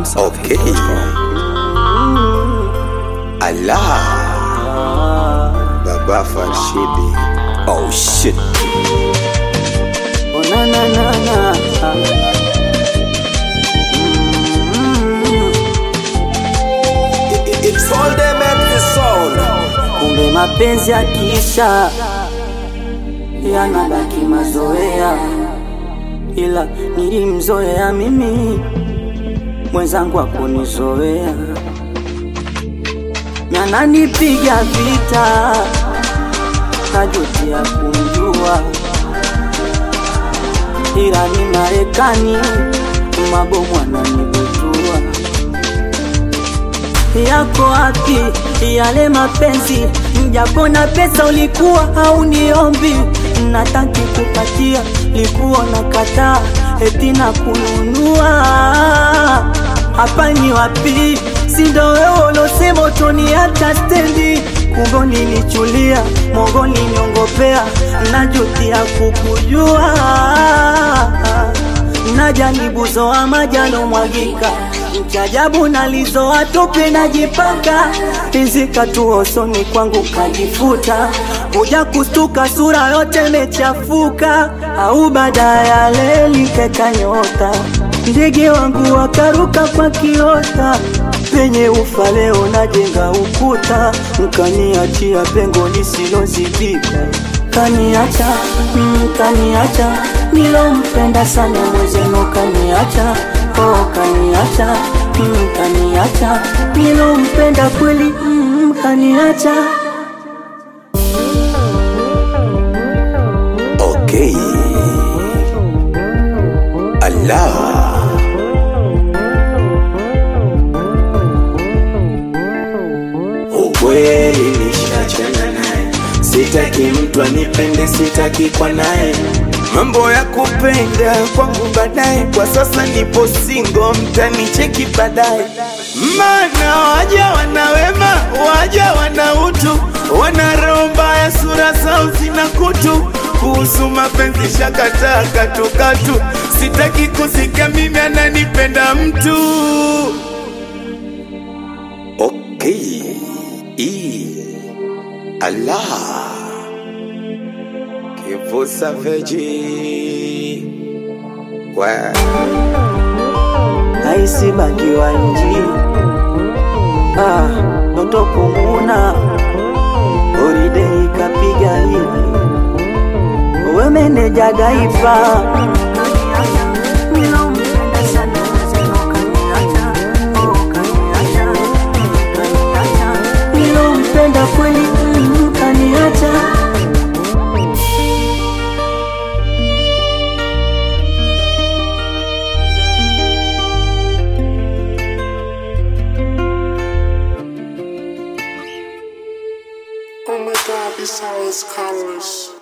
Okay. Allah. Baba Farshidi. Oh shit. Oh, na, na, na, na. It's all them at the sound. Kumbe mapenzi yakiisha yanabaki mazoea, ila nilimzoea mimi, mwenzangu akunizoea, yananipiga vita, najutia kumjua, ila ni Marekani, mabomu ananibutua yako wapi yale mapenzi? Japo na pesa ulikuwa hauniombi, nataki kupatia, likuwa na kataa eti na kununua. Hapa ni wapi? Si ndo wewe ulosema utoniacha stendi, kumbe nilichulia mongo niliongopea, najutia kukujua najaribu zoa majalo mwagika mchajabu nalizoa tope najipaka pizika tu osoni kwangu kajifuta kuja kustuka sura yote mechafuka au baada ya leli keka nyota ndege wangu wakaruka kwa kiota penye ufa leo najenga ukuta mkaniachia pengo lisilozibika kaniacha mm, kaniacha nilompenda sana mwezenu kaniacha oh, kaniacha mm, kaniacha nilompenda kweli mm, kaniacha Okay. Allah. Ukweli nishachana naye, sitaki mtu anipende, sitaki kwa naye mambo ya kupenda kwangu baadaye. Kwa sasa nipo singo, mtanicheki baadaye, maana waja wana wema, waja wana utu, wana roho mbaya, sura zao zina kutu. Kuhusu mapenzi shakataa katukatu, sitaki kusika mimi ananipenda mtu. Okay. E. Allah. Kivu Savage. Wow. aisi bagiwa nji ah, ndoto kumuna oride ikapiga hivi we meneja gaifa nilompenda kweli mm, kaniacha Oh my god, this song is colors.